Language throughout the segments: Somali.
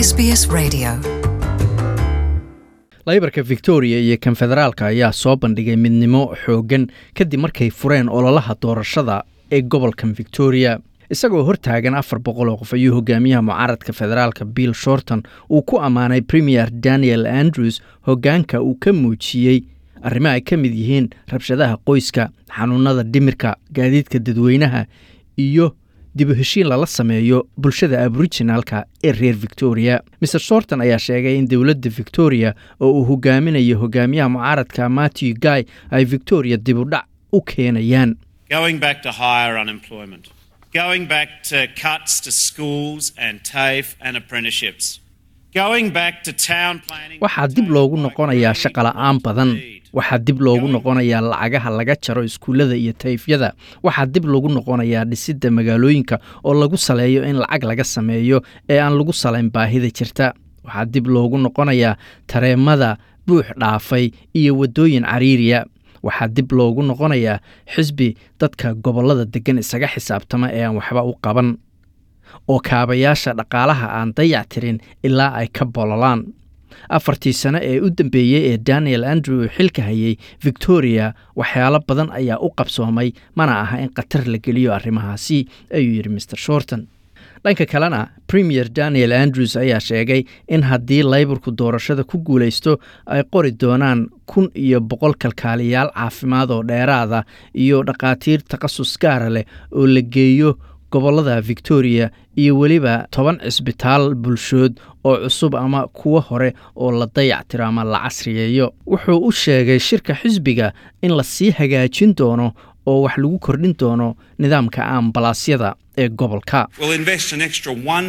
SBS Radio. laybarka victoria iyo kan federaalka ayaa soo bandhigay midnimo xooggan kadib markay fureen ololaha doorashada ee gobolkan victoria isagoo hortaagan afar boqol oo qof ayuu hogaamiyaha mucaaradka federaalka bill shorton uu ku ammaanay premier daniel andrews hoggaanka uu ka muujiyey arrimo ay ka mid yihiin rabshadaha qoyska xanuunada dhimirka gaadiidka dadweynaha iyo dib u heshiin lala sameeyo bulshada aboriginalka ee reer victoria mr shorton ayaa sheegay in dowladda victoria oo uu hogaaminayo hogaamiyaha mucaaradka matthew guy ay victoria dib u dhac u keenayaan Going back to higher unemployment. Going back to cuts to schools and TAFE and apprenticeships. Going back to town planning. waxaa dib loogu noqonayaa shaqola'aan badan waxaa dib loogu noqonayaa lacagaha laga jaro iskuullada iyo tayfyada waxaa dib loogu noqonayaa dhisidda magaalooyinka oo lagu saleeyo in lacag laga sameeyo ee aan lagu salayn baahida jirta waxaa dib loogu noqonayaa tareemada buux dhaafay iyo waddooyin cariiriya waxaa dib loogu noqonayaa xisbi dadka gobollada deggan isaga xisaabtama ee aan waxba u qaban oo kaabayaasha dhaqaalaha aan dayac tirin ilaa ay ka bololaan afartii sano ee u dambeeyey ee daniel andrew uu xilka hayay victoria waxyaalo badan ayaa u qabsoomay mana aha in khatar la geliyo arrimahaasi ayuu yidhi mr shorton dhanka kalena premier daniel andrews ayaa sheegay in haddii laybarku doorashada ku guulaysto ay qori doonaan kun iyo boqol kalkaaliyaal caafimaad oo dheeraada iyo dhakhaatiir takhasus gaara leh oo la geeyo gobollada victoria iyo weliba toban cisbitaal bulshood oo cusub ama kuwo hore oo la dayactiro ama la casriyeeyo wuxuu u sheegay shirka xisbiga in la sii hagaajin doono oo wax lagu kordhin doono nidaamka ambalaasyada ee gobolka We'll invest an extra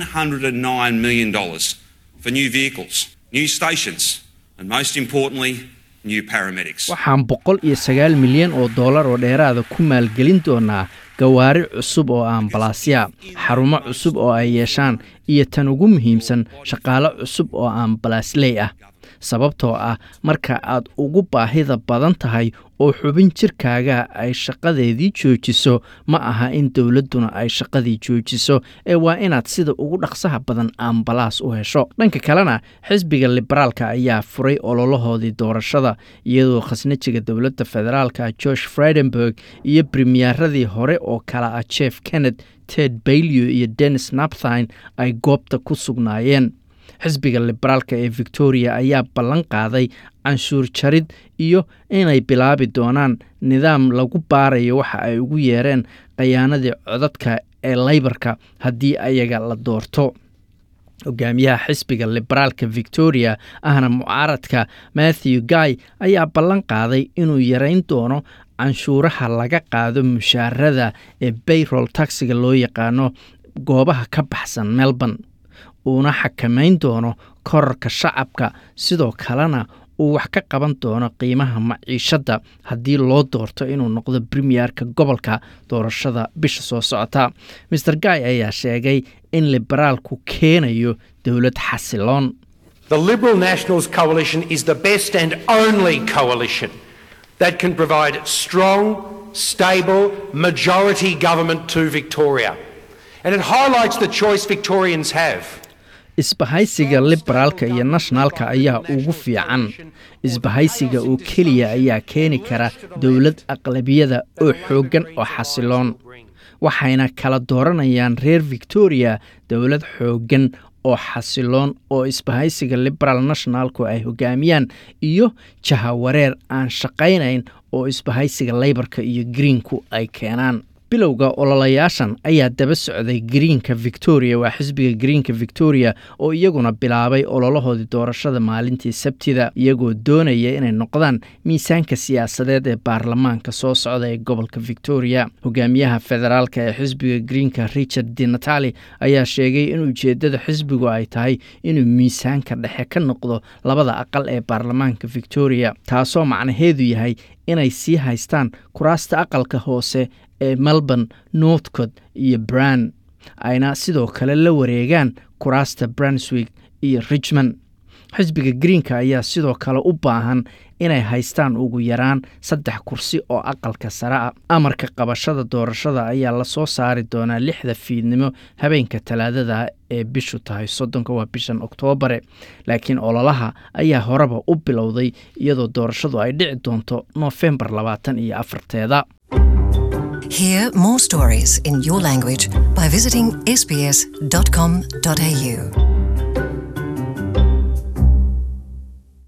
$109 million for new vehicles, new stations, and most importantly, new paramedics. waxaan boqol iyo sagaal milyan oo dollar oo dheeraada ku maalgelin doonaa gawaari cusub oo ambalaasya xarumo cusub oo ay yeeshaan iyo tan ugu muhiimsan shaqaale cusub oo ambalaasley ah sababtoo ah marka aad ugu baahida badan tahay oo xubin jirkaaga ay shaqadeedii joojiso ma aha in dowladduna ay shaqadii joojiso ee waa inaad sida ugu dhaqsaha badan ambalaas u hesho dhanka kalena xisbiga liberaalka ayaa furay ololahoodii doorashada iyadoo khasnajiga dowladda federaalka george fredenberg iyo premiyeeradii hore oo kale ah jeff kenneth ted bailio iyo dennis napthine ay goobta ku sugnaayeen xisbiga liberaalka ee victoria ayaa ballan qaaday canshuur jarid iyo inay bilaabi doonaan nidaam lagu baarayo waxa ay ugu yeereen khayaanadii codadka ee laybarka haddii ayaga la doorto hogaamiyaha xisbiga liberaalka victoria ahna mucaaradka matthew guy ayaa ballan qaaday inuu yareyn doono canshuuraha laga qaado mushaarada ee bayrol taxiga loo yaqaano goobaha ka baxsan melbourne uuna xakamayn doono korarka shacabka sidoo kalena uu wax ka qaban doono qiimaha maciishadda haddii loo doorto inuu noqdo premierka gobolka doorashada bisha soo socota maer guy ayaa sheegay in liberaalku keenayo dowlad xasiloon The Liberal Nationals coalition is the best and only coalition that can provide strong, stable, majority government to Victoria. And it highlights the choice Victorians have. isbahaysiga liberaalka iyo nationalka ayaa ugu fiican isbahaysiga oo keliya ayaa keeni kara dowlad aqlabiyada oo xooggan oo xasiloon waxayna kala dooranayaan reer victoria dowlad xooggan oo xasiloon oo isbahaysiga liberal nationalku ay hogaamiyaan iyo jahawareer aan shaqaynayn oo isbahaysiga laybarka iyo greenku ay keenaan bilowga ololayaashan ayaa daba socday greenka victoria waa xisbiga greenka victoria oo iyaguna bilaabay ololahoodii doorashada maalintii sabtida iyagoo doonaya inay noqdaan miisaanka siyaasadeed ee baarlamaanka soo socda ee gobolka victoria hogaamiyaha federaalka ee xisbiga greenka richard di natali ayaa sheegay in ujeedada xisbigu ay tahay inuu miisaanka dhexe ka noqdo labada aqal ee baarlamaanka victoria taasoo macnaheedu yahay inay sii haystaan kuraasta aqalka hoose ee melbourne northcot iyo bran ayna sidoo kale la wareegaan kuraasta brunswick iyo richmond xisbiga greenka ayaa sidoo kale u baahan inay haystaan ugu yaraan saddex kursi oo aqalka sare ah amarka qabashada doorashada ayaa lasoo saari doonaa lixda fiidnimo habeenka talaadada ee bishu tahay soddonka waa bishan oktoobare laakiin ololaha ayaa horeba u bilowday iyadoo doorashadu ay dhici doonto noofembar labaatan iyo afarteeda Hear more stories in your language by visiting sbs.com.au.